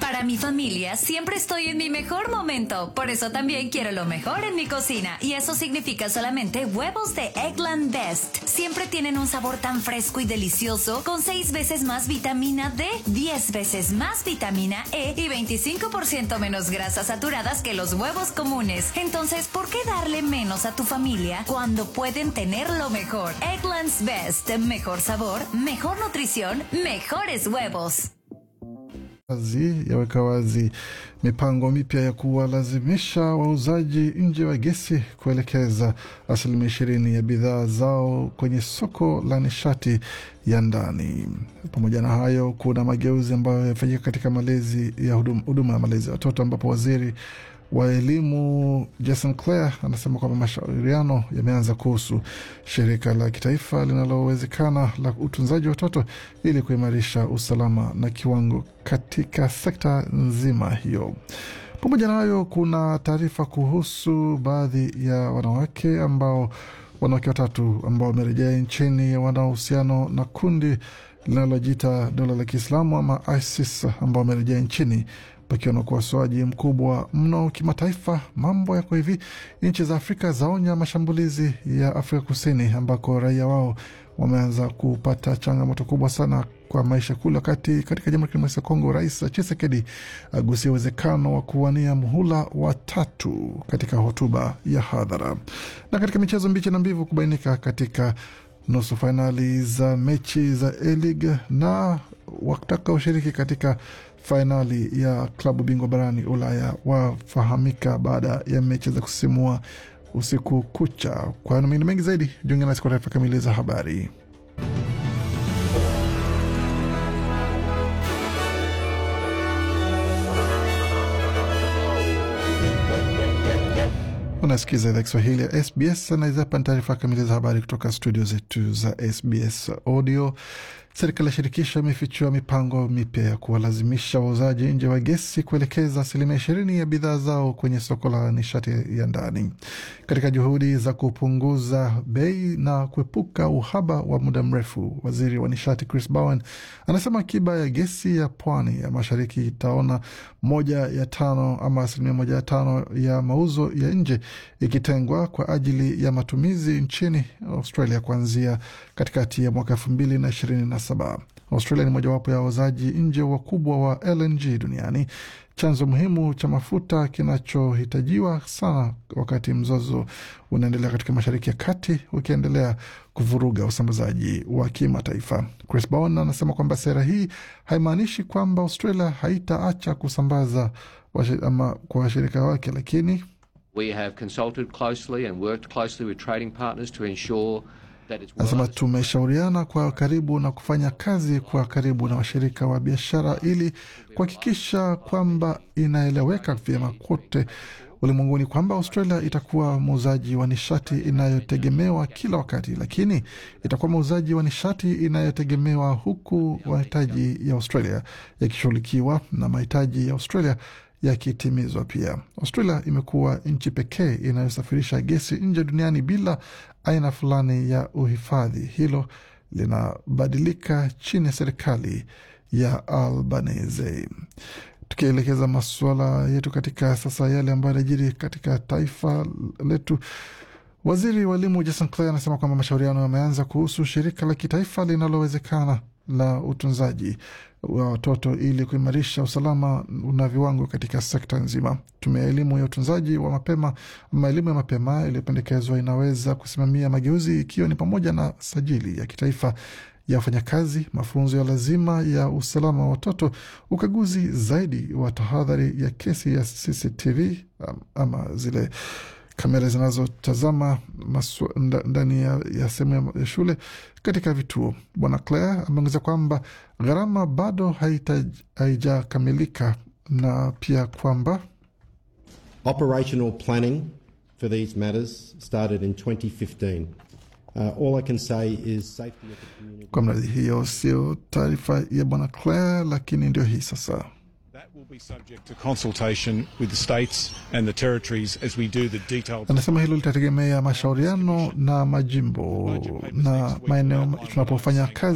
Para mi familia siempre estoy en mi mejor momento, por eso también quiero lo mejor en mi cocina y eso significa solamente huevos de Eggland Best. Siempre tienen un sabor tan fresco y delicioso con 6 veces más vitamina D, 10 veces más vitamina E y 25% menos grasas saturadas que los huevos comunes. Entonces, ¿por qué darle menos a tu familia cuando pueden tener lo mejor? Eggland's Best, mejor sabor, mejor nutrición, mejores huevos. Kazi yaweka wazi mipango mipya ya kuwalazimisha wauzaji nje wa gesi kuelekeza asilimia ishirini ya bidhaa zao kwenye soko la nishati ya ndani. Pamoja na hayo, kuna mageuzi ambayo yamefanyika katika malezi ya huduma, huduma ya malezi ya watoto ambapo waziri wa elimu Jason Clare anasema kwamba mashauriano yameanza kuhusu shirika la kitaifa linalowezekana la utunzaji wa watoto ili kuimarisha usalama na kiwango katika sekta nzima hiyo. Pamoja na hayo, kuna taarifa kuhusu baadhi ya wanawake ambao wanawake watatu ambao wamerejea nchini wana uhusiano na kundi linalojiita dola la Kiislamu ama ISIS ambao wamerejea nchini pakiwa na ukosoaji mkubwa mno kimataifa. Mambo yako hivi, nchi za Afrika zaonya mashambulizi ya Afrika Kusini ambako raia wao wameanza kupata changamoto kubwa sana kwa maisha kule, wakati katika Jamhuri ya Kidemokrasia ya Kongo Rais Tshisekedi agusia uwezekano wa kuwania muhula wa tatu katika hotuba ya hadhara. Na katika michezo, mbichi na mbivu kubainika katika nusu fainali za mechi za A-League na watakaoshiriki katika fainali ya klabu bingwa barani Ulaya wafahamika baada ya mechi za kusisimua usiku kucha. Kwa mengine mengi zaidi, jiunge nasi kwa taarifa kamili za habari. Unasikiza idhaa Kiswahili ya SBS na hapa ni taarifa kamili za habari kutoka studio zetu za SBS Audio. Serikali ya shirikisho imefichua mipango mipya ya kuwalazimisha wauzaji nje wa gesi kuelekeza asilimia ishirini ya bidhaa zao kwenye soko la nishati ya ndani katika juhudi za kupunguza bei na kuepuka uhaba wa muda mrefu. Waziri wa nishati Chris Bowen anasema akiba ya gesi ya pwani ya mashariki itaona moja ya tano ama asilimia moja ya tano ya mauzo ya nje ikitengwa kwa ajili ya matumizi nchini Australia kuanzia katikati ya mwaka elfu mbili na ishirini na saba. Australia ni mojawapo ya wauzaji nje wakubwa wa LNG duniani, chanzo muhimu cha mafuta kinachohitajiwa sana wakati mzozo unaendelea katika Mashariki ya Kati ukiendelea kuvuruga usambazaji wa kimataifa. Chris Bowen anasema kwamba sera hii haimaanishi kwamba Australia haitaacha kusambaza ama kwa washirika wake, lakini We have consulted closely and worked closely with trading partners to ensure Anasema tumeshauriana kwa karibu na kufanya kazi kwa karibu na washirika wa biashara ili kuhakikisha kwamba inaeleweka vyema kote ulimwenguni kwamba Australia itakuwa muuzaji wa nishati inayotegemewa kila wakati, lakini itakuwa muuzaji wa nishati inayotegemewa huku mahitaji ya Australia yakishughulikiwa na mahitaji ya Australia yakitimizwa pia. Australia imekuwa nchi pekee inayosafirisha gesi nje duniani bila aina fulani ya uhifadhi. Hilo linabadilika chini ya serikali ya Albanese. Tukielekeza masuala yetu katika sasa yale ambayo yanajiri katika taifa letu, waziri wa elimu Jason Clare anasema kwamba mashauriano yameanza kuhusu shirika la kitaifa linalowezekana la utunzaji wa watoto ili kuimarisha usalama na viwango katika sekta nzima. Tume ya elimu ya utunzaji wa mapema ama elimu ya mapema iliyopendekezwa inaweza kusimamia mageuzi ikiwa ni pamoja na sajili ya kitaifa ya wafanyakazi, mafunzo ya lazima ya usalama wa watoto, ukaguzi zaidi wa tahadhari ya kesi ya CCTV ama zile kamera zinazotazama ndani ya, ya sehemu ya shule katika vituo. Bwana Clare ameongeza kwamba gharama bado haijakamilika na pia kwamba operational planning for these matters started in 2015. Uh, all I can say is safety of the community. Kwa mradi hiyo sio taarifa ya Bwana Clare, lakini ndio hii sasa Anasema hilo litategemea mashauriano na majimbo na maeneo tunapofanya kazi